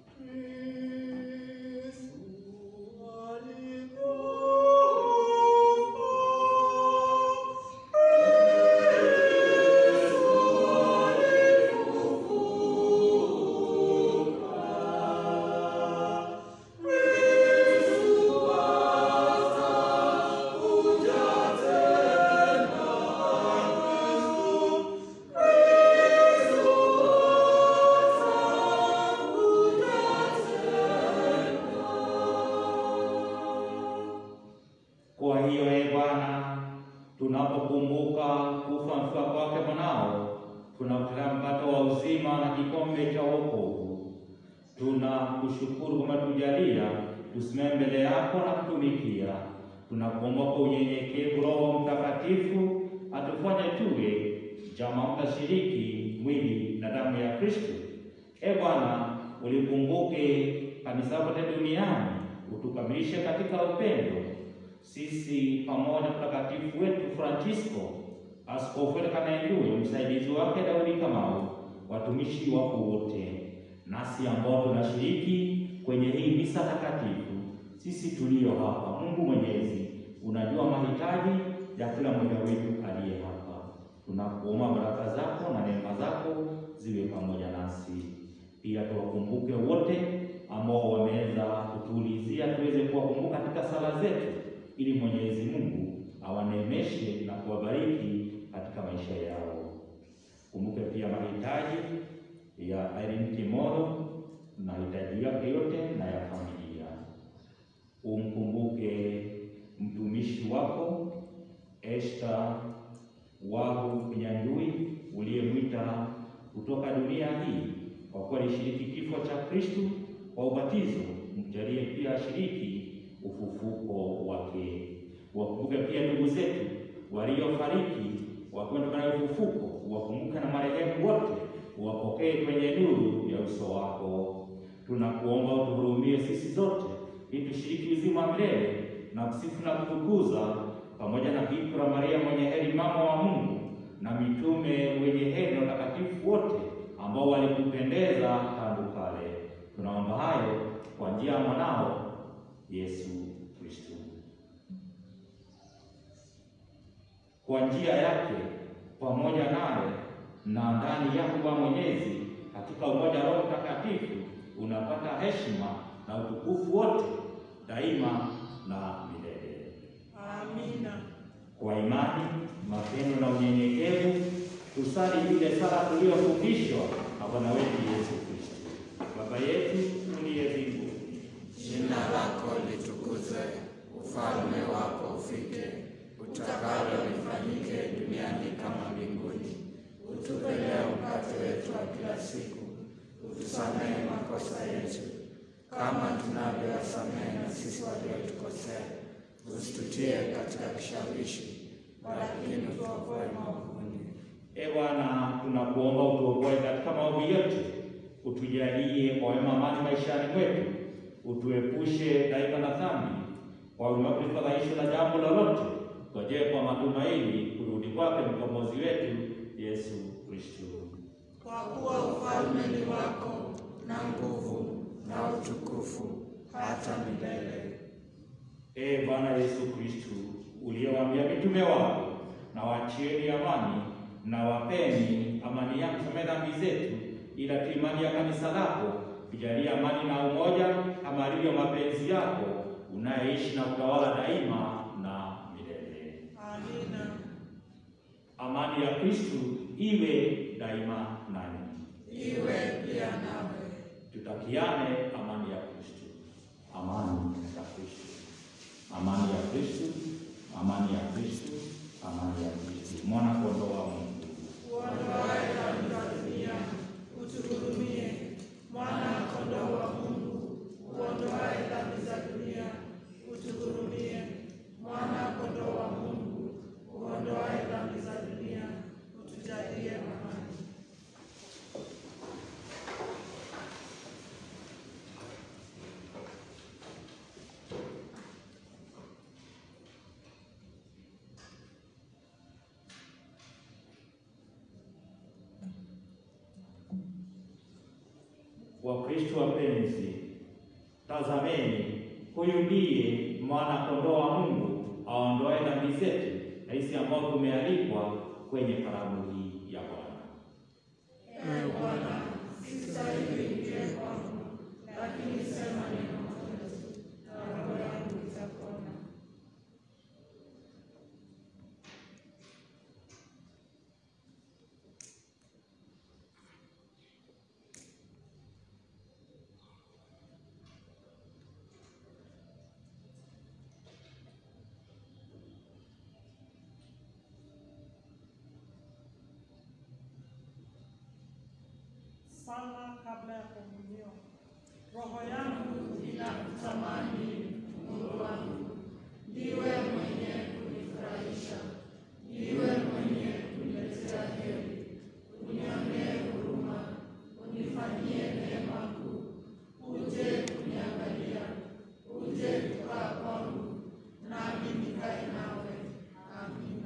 Speaker 3: Kwa hiyo ee Bwana, tunapokumbuka kufa mfuka kwake mwanao, tunakutana mkate wa uzima na kikombe cha wokovu. Tunakushukuru kwa kutujalia tusimame mbele yako na kutumikia. Tunakuomba kwa unyenyekevu Roho Mtakatifu atufanye tuwe jamaa mtashiriki mwili na damu ya Kristo. E Bwana, ulikumbuke kanisa lote duniani, utukamilishe katika upendo sisi pamoja na mtakatifu wetu Francisco, askofu wetu Kanaenduyo, msaidizi wake Daudi Kamau, watumishi wako wote, nasi ambao tunashiriki kwenye hii misa takatifu, sisi tulio hapa. Mungu Mwenyezi, unajua mahitaji ya kila mmoja wetu aliye hapa. Tunakuomba baraka zako na neema zako ziwe pamoja nasi. Pia tuwakumbuke wote ambao wameweza kutuulizia tuweze kuwakumbuka katika sala zetu ili Mwenyezi Mungu awaneemeshe na kuwabariki katika maisha yao. Kumbuke pia mahitaji ya Irene Kimoro na hitaji yake yote na ya familia. Umkumbuke mtumishi wako Esther Wahu Nyandui uliyemwita kutoka dunia hii, kwa kuwa alishiriki kifo cha Kristu kwa ubatizo, mjalie pia ashiriki ufufuko wake. Wakumbuke pia ndugu zetu waliofariki wakwenda na ufufuko, wakumbuke na marehemu wote, uwapokee kwenye nuru ya uso wako. Tunakuomba utuhurumie sisi zote, ili tushiriki uzima wa milele na kusifu na kutukuza pamoja na Bikira Maria mwenye heri, mama wa Mungu, na mitume wenye heri na watakatifu wote ambao walikupendeza tangu kale. Tunaomba hayo kwa njia ya mwanao Yesu Kristo. Kwa njia yake pamoja naye na ndani yako wa Mwenyezi, katika umoja wa Roho Mtakatifu, unapata heshima na utukufu wote daima na milele.
Speaker 4: Amina.
Speaker 3: Kwa imani, mapendo na unyenyekevu, tusali ile sala tuliyofundishwa na Bwana wetu Yesu Kristo. Baba yetu uliye mbinguni,
Speaker 7: Jina lako litukuzwe, ufalme wako ufike, utakalo lifanyike duniani kama mbinguni. Utupe leo mkate wetu wa kila siku, utusamehe makosa yetu kama tunavyowasamehe na sisi waliotukosea, usitutie katika kishawishi, lakini tuokoe maovuni.
Speaker 3: E Bwana, tunakuomba utuokoe katika maovu yote, utujalie kwa wema amani maishani mwetu, utuepushe daima na dhambi, kwa ulimwengu tulifadhaishwe na jambo lolote, ngojee kwa matumaini kurudi kwake mkombozi wetu Yesu Kristo.
Speaker 4: Kwa kuwa ufalme ni wako
Speaker 7: na nguvu na utukufu hata milele.
Speaker 3: Ee Bwana Yesu Kristo, uliyewaambia mitume wako, na wachieni amani na wapeni amani yako, samehe dhambi zetu, ila tu imani ya kanisa lako, tujalie amani na umoja kama alivyo mapenzi yako, unayeishi na utawala daima na milele.
Speaker 4: Amina.
Speaker 3: Amani ya Kristo iwe daima nanyi.
Speaker 7: Iwe pia nawe.
Speaker 3: Tutakiane amani ya Kristo, amani ya Kristo, amani ya Kristo, amani ya Kristo, amani ya Kristo. Mwana kondoo wa Mungu,
Speaker 4: Uondoaye dhambi za dunia, utuhurumie. Mwana kondoo wa Mungu, uondoaye dhambi za dunia, utuhurumie. Mwana kondoo wa Mungu, uondoaye dhambi za dunia, utujalie amani.
Speaker 3: Wakristo wapenzi, tazameni, huyu ndiye mwana kondoo wa Mungu aondoaye dhambi zetu, na sisi ambao tumealikwa kwenye karamu hii ya Bwana.
Speaker 4: Ee Bwana, sistahili uingie kwangu, lakini sema neno moja tu, na roho yangu itapona. Sala kabla ya komunio. Roho yangu inakutamani Mungu wangu, ndiwe mwenye kunifurahisha, ndiwe mwenye kuniletea heri. Unionee huruma, unifanyie neema kuu, uje kuniangalia, uje kukaa kwangu, nami nikae nawe. Amina.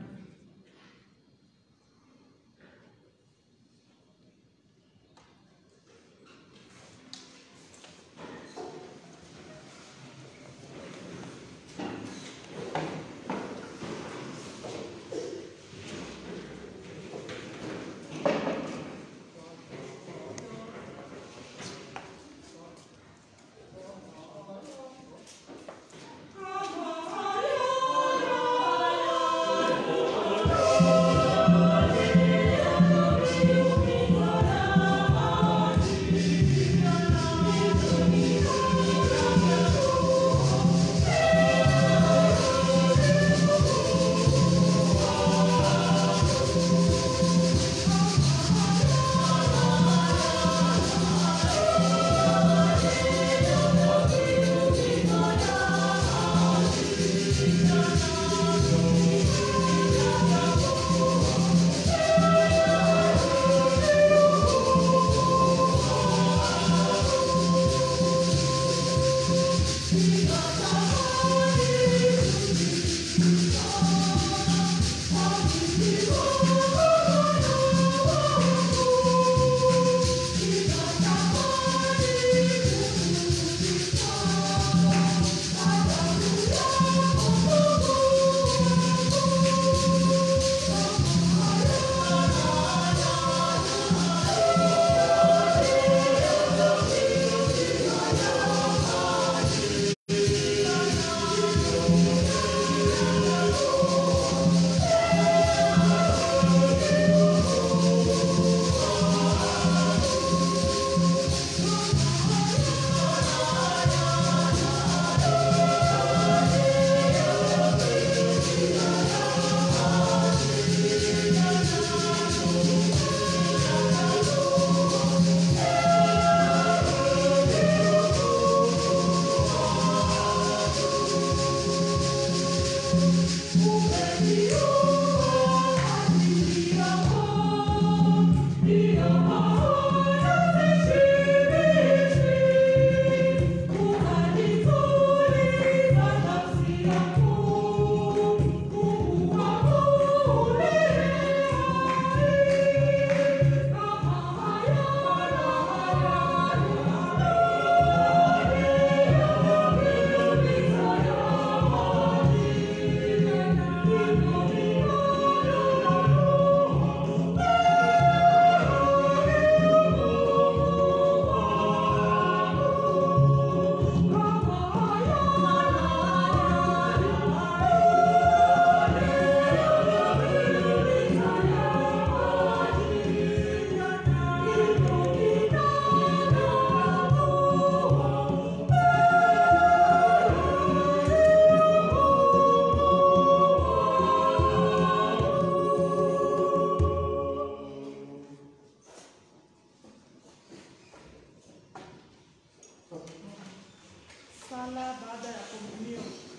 Speaker 4: Sala baada ya komunio.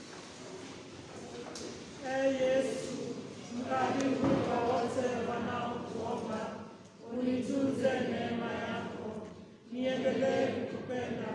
Speaker 4: Ee Yesu, mkarimu kwa wote wanaokuomba, unitunze neema yako, niendelee kukupenda,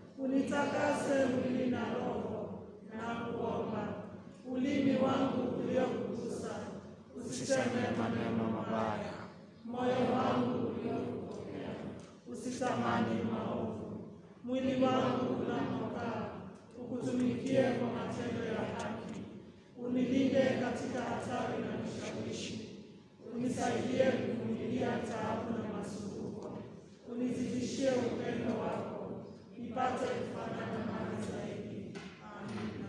Speaker 4: unitakase mwili na roho, na kuomba ulimi wangu uliokugusa usiseme maneno mabaya, moyo wangu uliokupokea usitamani maovu, mwili wangu unapokaa ukutumikie kwa matendo ya haki, unilinde katika hatari na vishawishi, unisaidie kuvumilia taabu na masumbuko, unizidishie upendo wako, nipate kufanana nawe zaidi. Amina.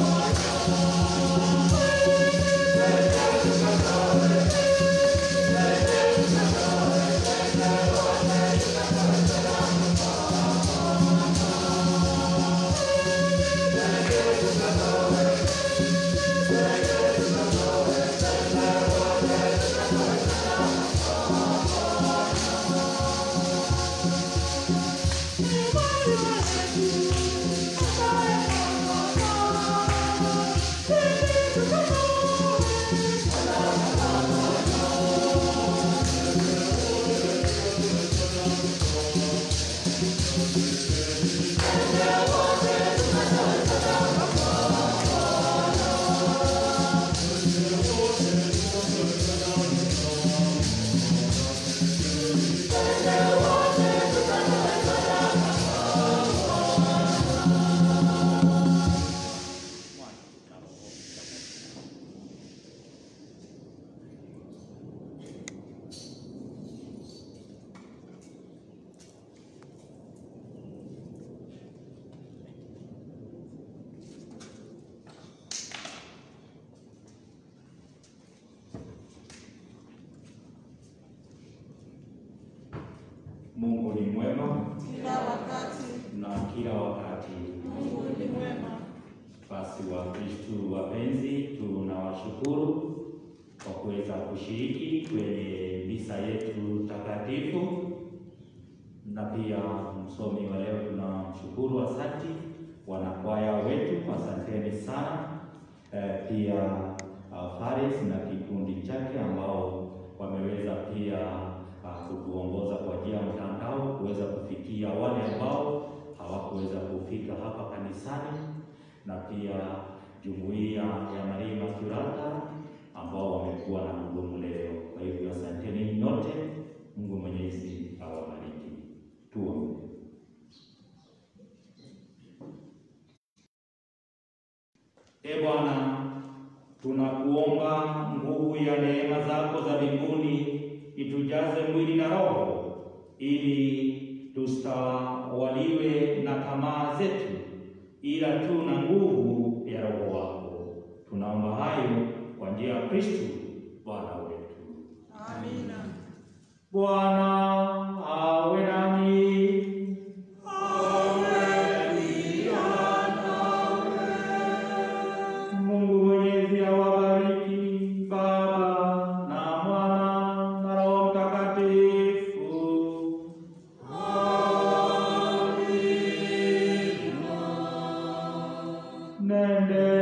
Speaker 2: Thank
Speaker 3: Mungu ni mwema
Speaker 4: kila wakati.
Speaker 3: na kila wakati.
Speaker 4: Mungu ni mwema.
Speaker 3: Basi Wakristu wapenzi, tunawashukuru kwa kuweza kushiriki kwenye misa yetu takatifu, na pia msomi wa leo tunamshukuru, asante wanakwaya wetu, asanteni sana. Eh, pia uh, Faris na kikundi chake ambao wameweza pia uh, kutuongoza kwa njia ya mtandao kuweza kufikia wale ambao hawakuweza kufika hapa kanisani na pia jumuiya ya Maria Masurata ambao wamekuwa na mgomo leo. Kwa hivyo asanteni nyote, Mungu Mwenyezi awabariki. Tuombe. E Bwana, tunakuomba nguvu ya neema zako za mbinguni itujaze mwili na roho, ili tusitawaliwe na tamaa zetu, ila tu na nguvu ya Roho wako. Tunaomba hayo kwa njia ya Kristo Bwana wetu.
Speaker 4: Amina.
Speaker 3: Bwana awe nanyi. Mungu Mwenyezi awabariki Baba na Mwana na Roho Mtakatifu. Nende